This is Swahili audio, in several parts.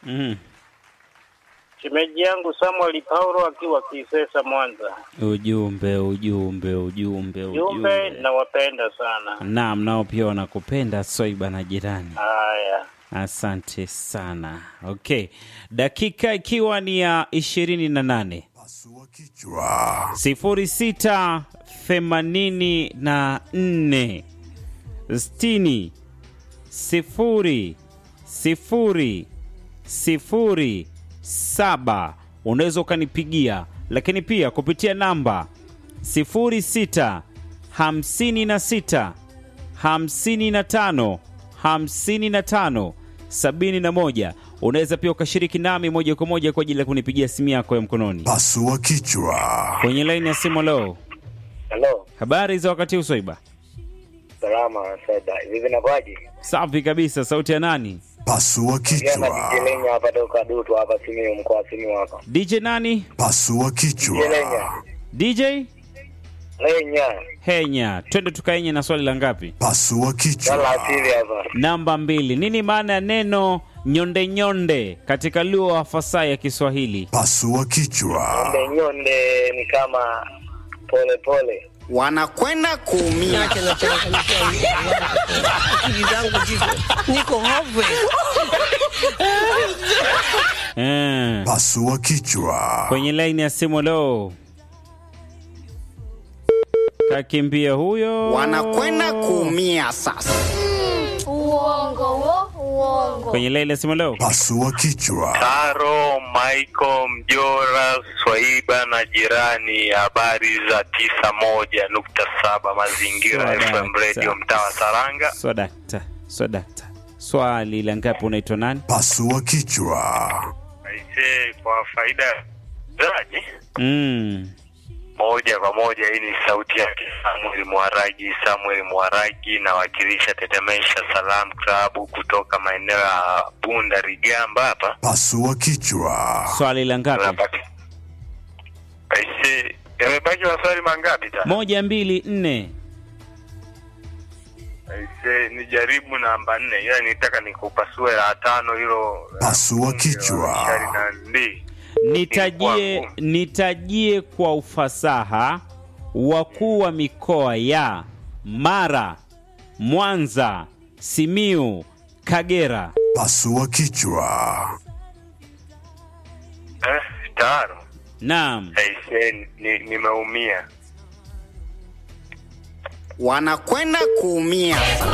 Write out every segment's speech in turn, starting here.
Mm. Shemeji yangu Samuel Paulo akiwa Kisesa Mwanza. Ujumbe, ujumbe, ujumbe, Jumbe ujumbe. nawapenda sana. Naam, nao pia wanakupenda Swaiba na jirani. Haya. Asante sana. Okay, dakika ikiwa ni ya ishirini na nane Pasua kichwa. sifuri sita themanini na nne sitini sifuri sifuri sifuri saba unaweza ukanipigia, lakini pia kupitia namba sifuri sita hamsini na sita hamsini na tano hamsini na tano sabini na moja unaweza pia ukashiriki nami moja kwa moja kwa ajili ya kunipigia simu yako ya mkononi Pasua kichwa. kwenye laini ya simu leo. Hello. Habari za wakati huu Swaiba? Salama Saida. Hivi nakwaje? Safi kabisa. Sauti ya nani? Pasua Jana kichwa. Kijelenya hapa toka Dutu hapa Simiyu mkoa wa Simiyu hapa. DJ nani? Pasua kichwa. Kijelenya. DJ Lenya. Henya. Twende tukaenye na swali la ngapi? Pasua Sala kichwa. asili hapa. Namba mbili. Nini maana ya neno nyonde nyonde katika lugha ya fasaha ya Kiswahili? Pasua kichwa. Nyonde nyonde ni kama pole pole. wanakwenda kuumia. Niache na changamkia akili zangu ziko niko hopeless. Eh. Pasua kichwa. Kwenye laini ya simu leo. Kakimbia huyo. Wanakwenda kuumia sasa. Uongo wo, uongo. Kwenye laini ya simu leo. Pasua kichwa. Taro, Michael, Mjora, Swaiba na jirani, habari za tisa moja nukta saba Mazingira Swadakta. FM Radio, mtaa wa Saranga. Swadakta. Swadakta. Swali la ngapi unaitwa nani? Pasua kichwa. Aise, kwa faida ya zaji Mm. moja kwa moja, hii ni sauti yake Samuel Mwaragi. Samuel Mwaragi nawakilisha Tetemesha Salam Club kutoka maeneo ya Bunda Rigamba hapa Pasua kichwa. Swali la ngapi? Tunapata- Aise, yamebaki maswali mangapi tena? Moja, mbili, nne. Aise, nijaribu namba nne, ila nitaka nikupasue la tano hilo. la Pasua bunge kichwa. la Shari na ndi. Nitajie, Ilikuwa ngumu. nitajie kwa ufasaha wakuu wa mikoa ya Mara, Mwanza, Simiu, Kagera. Pasua kichwa. Eh, tano. Naam, Aise, ni- nimeumia. Wanakwenda kuumia.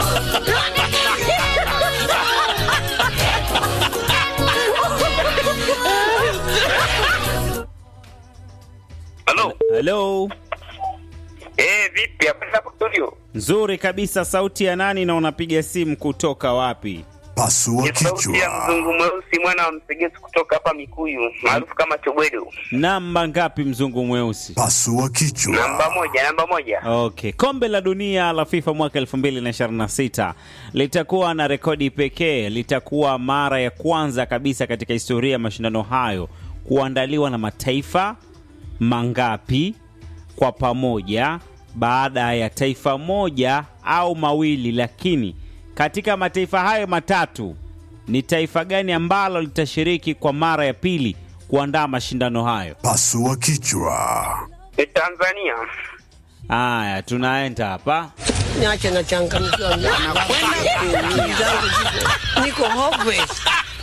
Halo. halo. Eh, vipi hapa hapo studio? Nzuri kabisa. Sauti ya nani na unapiga simu kutoka wapi? Pasua Ni sauti ya kichwa. mzungu mweusi mwana wa msegesi kutoka hapa Mikuyu maarufu kama Chobwedo. Namba ngapi, mzungu mweusi? Pasua Namba kichwa. moja, namba moja. Okay, kombe la dunia la FIFA mwaka 2026 litakuwa na rekodi pekee. Litakuwa mara ya kwanza kabisa katika historia ya mashindano hayo kuandaliwa na mataifa mangapi kwa pamoja, baada ya taifa moja au mawili. Lakini katika mataifa hayo matatu, ni taifa gani ambalo litashiriki kwa mara ya pili kuandaa mashindano hayo? Pasua kichwa. Ni Tanzania. Haya, tunaenda hapa. Niache na changamkia akili zangu ziko niko hopeless.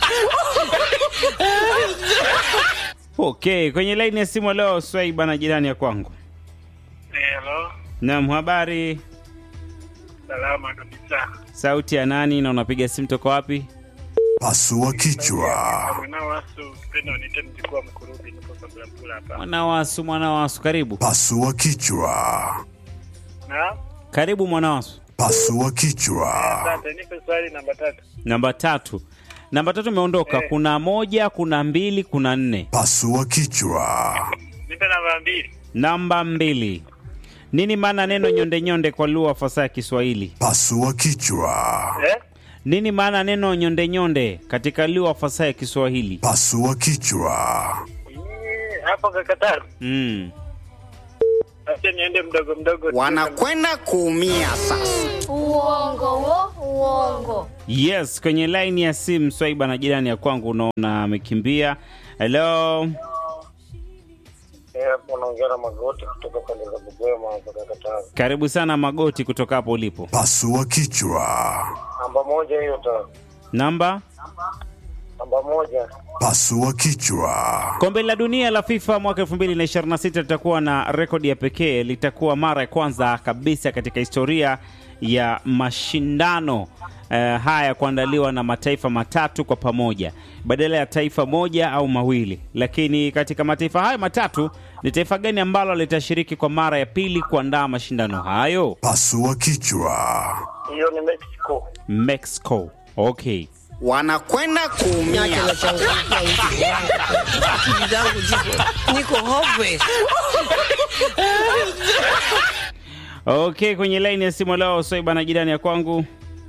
Okay, kwenye laini ya simu leo Swaiba na jirani ya kwangu. Hello. Naam, habari. Salama kabisa. Sauti ya nani na unapiga simu toka wapi? Pasua kichwa. Mwanao wasu kipenda unite mjukuu wa mkurubi niko kabla kula hapa. Mwanawasu, Mwanawasu, karibu. Pasua kichwa. Na? Karibu Mwanawasu. Pasua kichwa. Asante, nipe swali namba tatu. Namba tatu. Namba tatu imeondoka. Kuna moja, kuna mbili, kuna nne. Pasua kichwa. Nipe namba mbili. Namba mbili. Nini maana neno nyonde nyonde kwa lugha fasaha ya Kiswahili? Pasua kichwa. Eh? Nini maana neno nyonde nyonde katika lugha fasaha ya Kiswahili? Pasua kichwa. Eh, Hapo kakataru. Mm. Acha niende mdogo mdogo. Wanakwenda kuumia sasa. Uongo wo, uongo. Yes, kwenye line ya simu Swaiba na jirani ya kwangu unaona amekimbia. Hello. Eh, hapo naongea na magoti kutoka pande za Bugwema mpaka Katavi. Karibu sana Magoti kutoka hapo ulipo. Pasua kichwa. Namba moja hiyo ta. Namba Namba moja. Pasua kichwa. Kombe la dunia la FIFA mwaka 2026 litakuwa na rekodi ya pekee. Litakuwa mara ya kwanza kabisa katika historia ya mashindano eh, haya kuandaliwa na mataifa matatu kwa pamoja badala ya taifa moja au mawili. Lakini katika mataifa hayo matatu, ni taifa gani ambalo litashiriki kwa mara ya pili kuandaa mashindano hayo? Pasua kichwa. Hiyo ni Mexico. Mexico. Okay. wanakwenda Niache kuumia na changamkia wiki yangu. Akili zangu ziko niko hopeless. Okay, kwenye line ya simu leo Swaiba na jirani ya kwangu.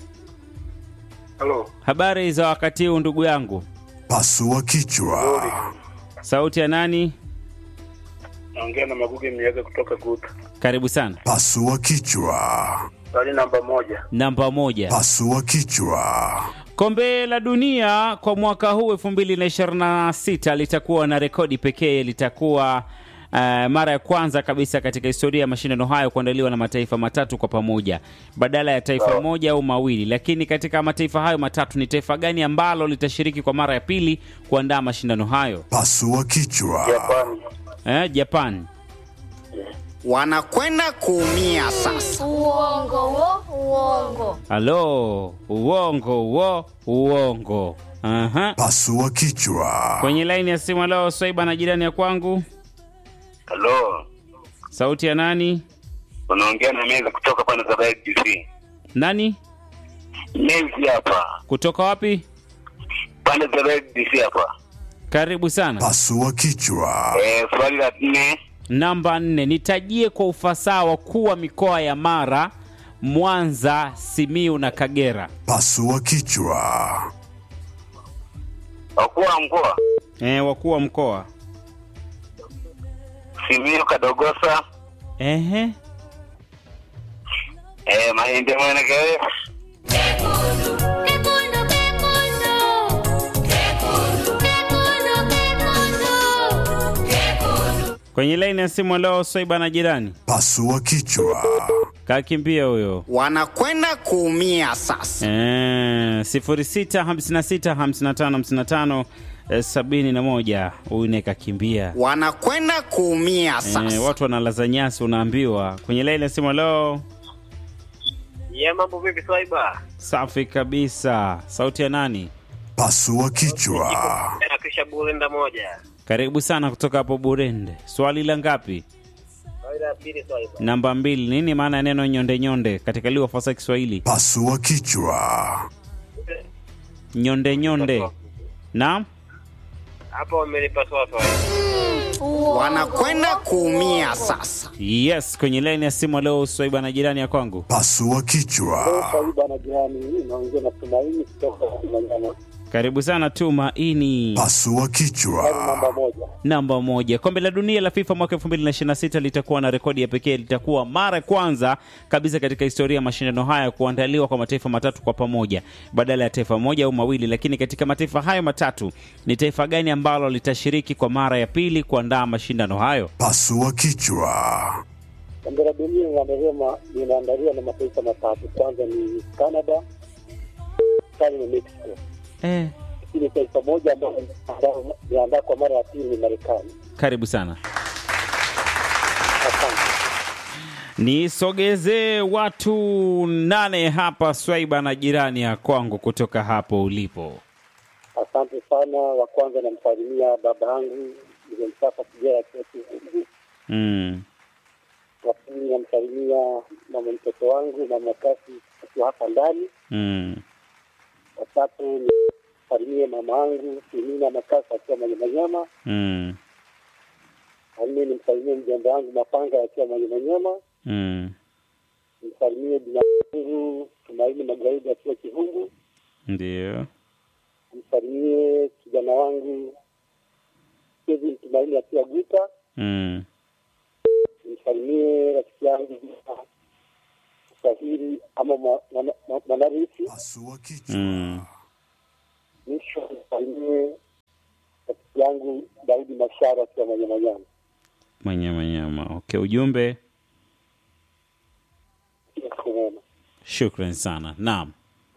Halo. Habari za wakati huu ndugu yangu? Pasua kichwa. Sauti ya nani? Naongea na Maguge Miaga kutoka Guta. Karibu sana. Pasua kichwa. Swali namba moja. Namba moja. Pasua kichwa. Kombe la dunia kwa mwaka huu 2026 litakuwa na rekodi pekee. Litakuwa uh, mara ya kwanza kabisa katika historia ya mashindano hayo kuandaliwa na mataifa matatu kwa pamoja badala ya taifa moja au mawili. Lakini katika mataifa hayo matatu, ni taifa gani ambalo litashiriki kwa mara ya pili kuandaa mashindano hayo? Pasua kichwa. Japani. Eh, Japan. wanakwenda kuumia sasa Uongo wo, uongo. Halo, uongo uo, uongo. Aha. Pasua kichwa. Kwenye laini ya simu leo Swaiba na jirani ya kwangu, Halo, sauti ya nani? unaongea na meza kutoka pande za DC. Nani Mezi hapa, kutoka wapi? pande za DC hapa. Karibu sana. Pasua kichwa. Eh, swali la nne, Namba nne, nitajie kwa ufasaha wakuu wa mikoa ya Mara, Mwanza, Simiu na Kagera. Pasua kichwa. wakuu wa mkoa E, wakuu wa mkoa. Simiyu, Kadogosa, Ehe. eh, Mahindi, Mwenekere, Kekundu, kekundu. Kekundu, kekundu, kekundu. Kekundu. Kwenye laini ya simu leo Swaiba na jirani, Pasua kichwa. kakimbia huyo. wanakwenda kuumia sasa Eh, sifuri sita hamsini na sita hamsini na tano hamsini na tano eh, sabini na moja. Huyu naye kakimbia. wanakwenda kuumia Eh, sasa watu wanalaza nyasi, unaambiwa. Kwenye laini ya simu leo Ye, mambo vipi Swaiba? safi kabisa. Sauti ya nani? Pasua kichwa. Na kisha burenda moja. Karibu sana kutoka hapo Burende. Swali la ngapi? Swali la pili Swaiba. Namba mbili. Nini maana ya neno nyonde nyonde katika lugha fasaha ya Kiswahili? Pasua kichwa. Nyonde nyonde. Naam. Hapo wamelipasua Swaiba. wanakwenda kuumia sasa Yes, kwenye laini ya simu leo Swaiba na jirani ya kwangu. Pasua kichwa. Swaiba na jirani naongea na Tumaini kutoka Manyama. Karibu sana Tumaini. Pasua kichwa. moja. Namba moja. Kombe la dunia la FIFA mwaka 2026 litakuwa na rekodi ya pekee. Litakuwa mara ya kwanza kabisa katika historia ya mashindano haya kuandaliwa kwa mataifa matatu kwa pamoja badala ya taifa moja au mawili. Lakini katika mataifa hayo matatu, ni taifa gani ambalo litashiriki kwa mara ya pili kuandaa mashindano hayo? Pasua kichwa. Kombe la dunia wanasema linaandaliwa na mataifa matatu. Kwanza ni Canada, tano ni Mexico. Eh, Lakini taifa moja ambalo linaandaa kwa mara ya pili ni Marekani. karibu sana. Asante. Nisogezee watu nane hapa Swaiba na jirani ya kwangu kutoka hapo ulipo. Asante sana. Wa kwanza namsalimia baba yangu mzee Msafa Kijera akiwa Kizungu. Mm. Wa pili namsalimia mama mtoto wangu mama Kasi akiwa hapa ndani. Mm. Wa tatu nisalimie mama yangu Simina Makasa akiwa Manyamanyama. Mm. Wa nne nimsalimie mjomba wangu Mapanga akiwa Manyamanyama. Mm. Nimsalimie bina yangu Tumaini Magaidi akiwa Kihungu. Ndio. Nimsalimie kijana wangu Kevin Tumaini akiwa Guta. Mm. Nimsalimie rafiki yangu Swahili ama mwa- mwana- mwa- Mwanarisi. Pasua kichwa. Mm. Mwisho nisalimie rafiki yangu Daudi Mashara akiwa Manyamanyama. Manyama nyama. Okay, ujumbe. Siku mwema. Shukran sana. Naam.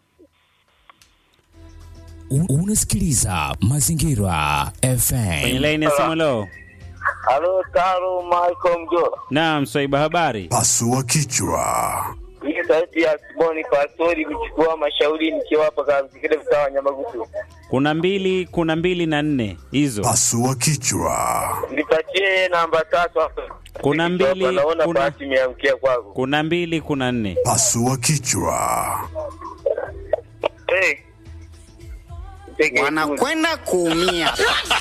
U- Unasikiliza Mazingira Kwenye FM. laini ya simu leo. Halo, Taro Michael Mjola. Naam, Swaiba habari. Pasua kichwa. Hii sauti ya Siboni Pastori kuchukua mashauri nikiwa hapa katika mtaa wa Nyamagusu. Kuna mbili, kuna mbili na nne hizo. Pasua kichwa. Nipatie namba tatu hapa. Kuna mbili, Hapa Naona kuna- bahati imeangukia kwako. Kuna mbili, kuna nne. Pasua kichwa. Hey. Tege- wanakwenda kuumia sasa.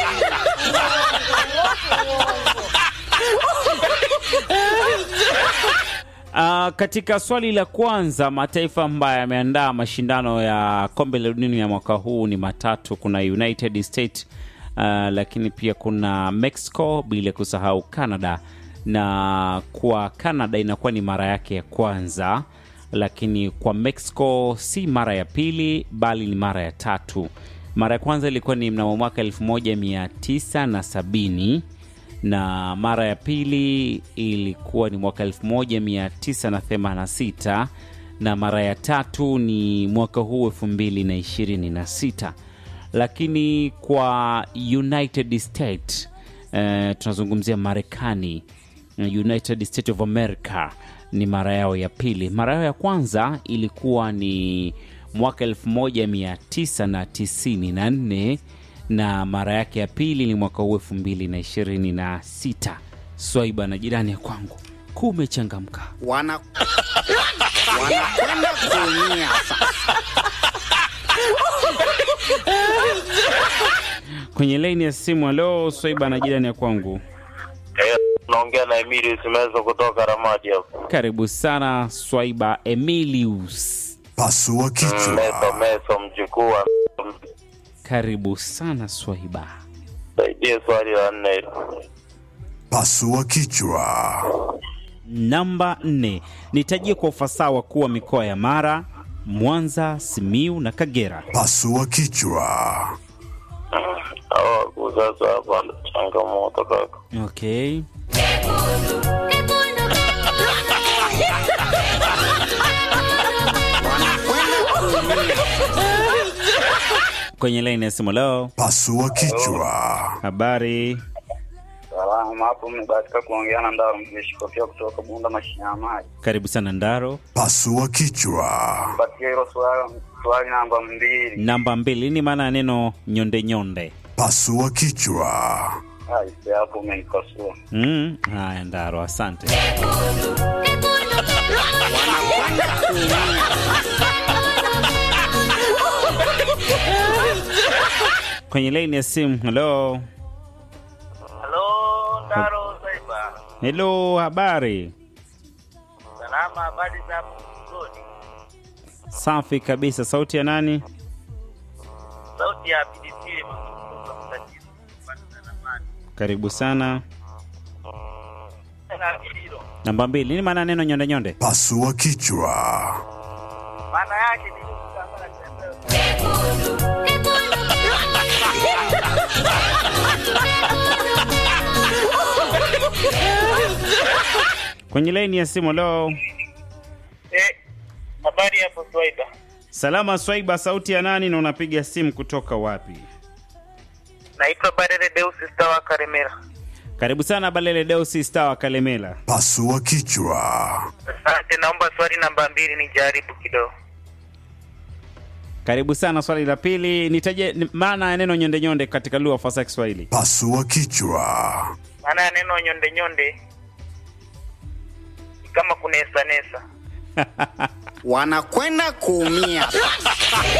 Uh, katika swali la kwanza, mataifa ambayo yameandaa mashindano ya kombe la dunia ya mwaka huu ni matatu. Kuna United States uh, lakini pia kuna Mexico, bila kusahau Canada. Na kwa Canada inakuwa ni mara yake ya kwanza, lakini kwa Mexico si mara ya pili, bali ni mara ya tatu. Mara ya kwanza ilikuwa ni mnamo mwaka 1970 na mara ya pili ilikuwa ni mwaka 1986 na mara ya tatu ni mwaka huu 2026 lakini kwa united state eh, tunazungumzia marekani united states of america ni mara yao ya pili mara yao ya kwanza ilikuwa ni mwaka 1994 na mara yake ya pili ni mwaka huu elfu mbili na ishirini na sita swaiba na jirani ya kwangu kumechangamka Wana wanakwenda kuumia sasa. kwenye laini ya simu alo swaiba na jirani ya kwangu Eh, Naongea na Emilius Mezo kutoka Ramadi hapo. karibu sana swaiba emilius Pasua Meso kichwa. Meso mjukuu wa karibu sana swaiba saidie swali la nne hilo. Pasua kichwa. namba nne nitajie kwa ufasaha wa kuwa mikoa ya mara mwanza simiu na kagera Pasua kichwa. Hawa wakuu sasa hapa ndo changamoto kaka. okay Wanakwenda kuumia. kwenye laini ya simu leo Pasua kichwa. habari Salama, hapo mmebahatika kuongea na Ndaro Mzeshikofia kutoka Bunda mashine ya maji. karibu sana ndaro Pasua kichwa. Patia hilo swali, swali namba mbili. namba mbili ni maana ya neno nyonde nyonde Pasua kichwa. Aise, hapo umenikosua. mm. haya ndaro asante Wanakwenda kuumia. kwenye laini ya simu halo Halo, Ndaro Saiba. helo habari Salama, habari za hapo Mzoni? safi kabisa sauti ya nani Sauti ya pilipili kutoka mtatizo. Kupanda na maji. karibu sana Na hilo, namba mbili nini maana ya neno nyonde nyonde Pasua kichwa. maana yake ni kutambana tembea. kwenye laini ya simu halo Eh, habari hapo Swaiba. salama swaiba sauti ya nani na unapiga simu kutoka wapi Naitwa Barere Deus Stawa Karemera. karibu sana balele deusi star wa kalemela Pasua kichwa. Asante, naomba swali namba mbili nijaribu kidogo. karibu sana swali la pili nitaje ni- maana ya neno nyonde nyonde katika lugha fasa ya kiswahili Pasua kichwa. Maana ya neno nyonde nyonde ni kama kunesa nesa. Wanakwenda kuumia sasa.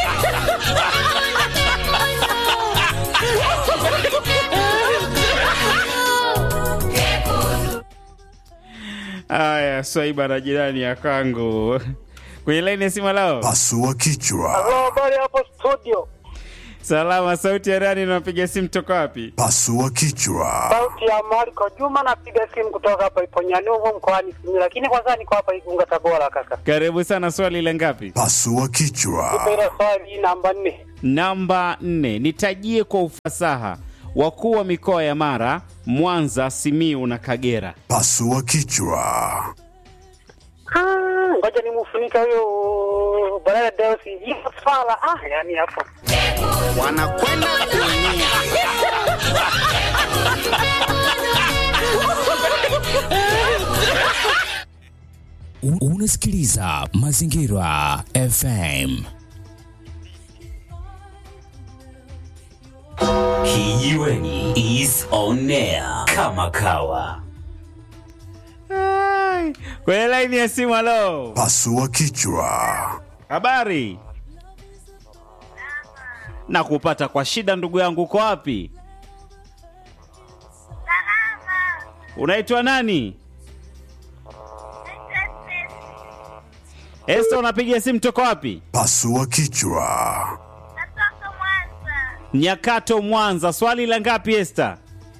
haya swaiba na jirani ya kangu kwenye laini ya simu lao Pasua kichwa. Habari hapo studio. Salama, sauti ya nani? Unapiga simu toka wapi? Pasua kichwa. Sauti ya Marco Juma, napiga simu kutoka hapa Iponyanuvu mkoani Simiyu, lakini kwanza niko hapa Igunga, Tabora. Kaka, Karibu sana. Swali la ngapi? Pasua kichwa. ile swali namba nne. Namba nne. Nitajie kwa ufasaha wakuu wa mikoa ya Mara, Mwanza, Simiu na Kagera. Pasua kichwa. Ah, ngoja nimufunike huyo Barara Deus hiyo swala. Ah, yani hapo wanakwenda kuumia. U- Unasikiliza Mazingira FM. Kijiweni is on air kama kawa. Ai, Kwenye laini ya simu, halo, Pasua kichwa. habari na kupata kwa shida, ndugu yangu, uko wapi? Unaitwa nani? Esta, unapiga simu toka wapi? Pasua kichwa. Nyakato, Mwanza. Swali la ngapi, Esta?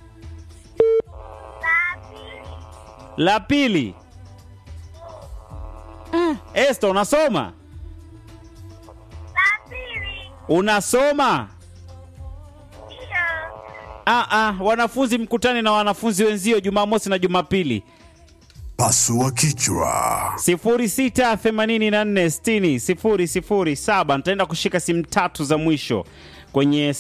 La pili. Eh, Esta, unasoma? Unasoma? Ah, ah, wanafunzi mkutane na wanafunzi wenzio Jumamosi na Jumapili. Pasua kichwa. 0684600007 nitaenda kushika simu tatu za mwisho kwenye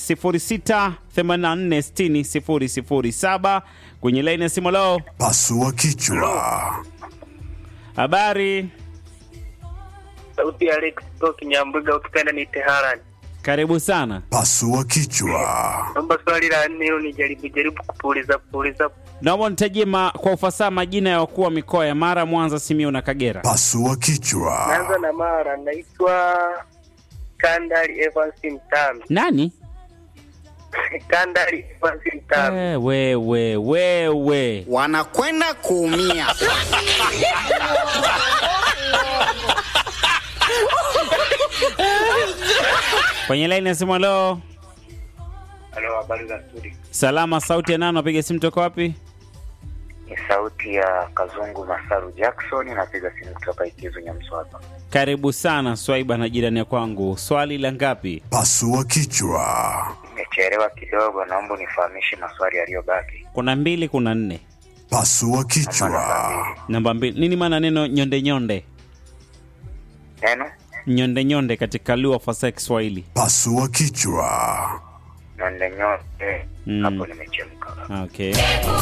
0684600007 kwenye laini ya simu. Leo Pasua kichwa. habari, sauti ya Alex kutoka Nyambuga, ukipenda ni Teharani. karibu sana. Pasua kichwa. Naomba swali la nne hilo nijaribu jaribu kupuliza puliza. Naomba nitajie ma, kwa ufasaha majina ya wakuu wa mikoa ya Mara, Mwanza, Simiyu na Kagera. Pasua kichwa. Naanza na Mara, naitwa Kandali Evans Mtami. Nani? Kandali Evans Mtami. Eh, wewe wewe. wanakwenda kuumia. Kwenye laini ya simu. Leo Halo, habari za studio? salama, sauti ya nani? Napiga simu toka wapi? Ni sauti ya Kazungu Masaru Jackson, napiga simu kutoka Ikizu Nyamswapa. Karibu sana Swaiba na jirani ya kwangu. Swali la ngapi? Pasua kichwa. Nimechelewa kidogo, naomba unifahamishe maswali yaliyobaki. Kuna mbili, kuna nne. Pasua kichwa. Namba mbili, nini maana neno nyonde nyonde? Neno Nyonde nyonde katika lugha fasaha ya Kiswahili. Pasua kichwa. nonde nyote, Mm. hapo nimechemka. Okay.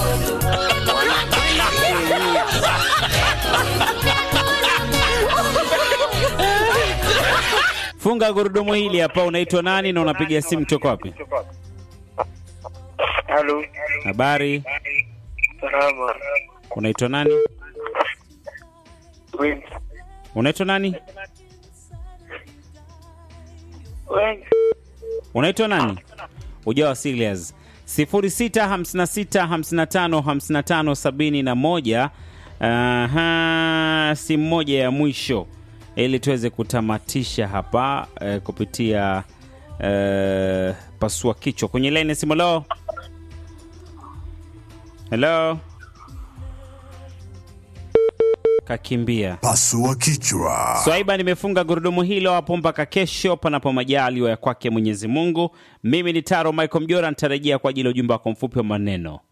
Funga gurudumu hili hapa. Unaitwa nani na unapiga simu toka wapi? Halo, Habari, salama. unaitwa nani? Wengi. Unaitwa nani? Wengi. Unaitwa nani? Ujawa serious. 0656555571. Aha, simu moja ya mwisho ili tuweze kutamatisha hapa eh, kupitia eh, pasua kichwa kwenye line ya simu. Hello, hello, kakimbia. Pasua kichwa. Swaiba, nimefunga gurudumu hilo hapo mpaka kesho, panapo majaliwa ya kwake Mwenyezi Mungu. Mimi ni Taro Michael Mjora, nitarejea kwa ajili ya ujumbe wako mfupi wa maneno.